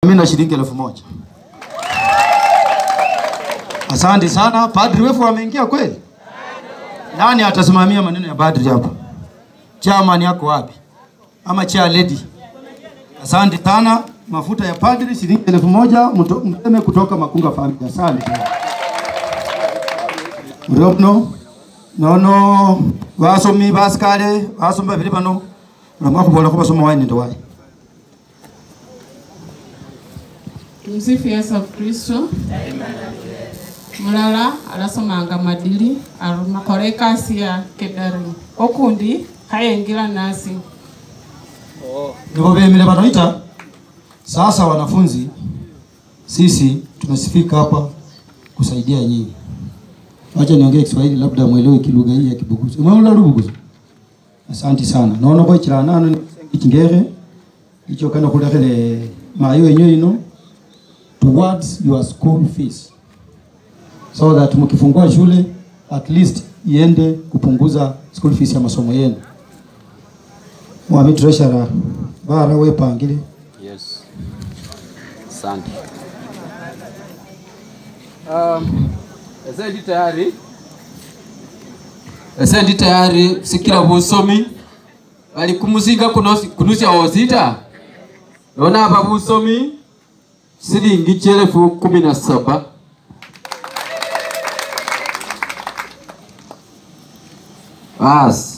mimi na shilingi elfu moja. Asante sana. Padri wefu ameingia kweli? Nani atasimamia maneno ya padri hapa? Chairman yako wapi? Ama chair lady? Asante sana. Mafuta ya padri shilingi elfu moja mto- mteme kutoka Makunga Family. Asante. Mrono nono basomi basikale basomi babili bano ulamwa kubola ko basoma waini ndo wayi Msifu Yesu Kristo. Mulala alasomanga madili arumakora ekasi ya kedari okundi kayengila nasi Ndio bemile banaita. Sasa wanafunzi, sisi tumesifika hapa kusaidia nyinyi. Wacha niongee Kiswahili labda mwelewe kilugha hii ya Kibuguzi. Umeona Lubuguzi? Asante sana. Naona kwa chirana no ikingere icho kana kulekele mayo yenyewe ino towards your school fees so that mkifungua shule at least iende kupunguza school fees ya masomo yenu. Mwami treasurer bara wepangile Yes. Asante. Um, ese ndi tayari ese ndi tayari sikila busomi bali kumusinga kunosi- kunusya wosita nona apa busomi silingi chelefu kumi na saba basi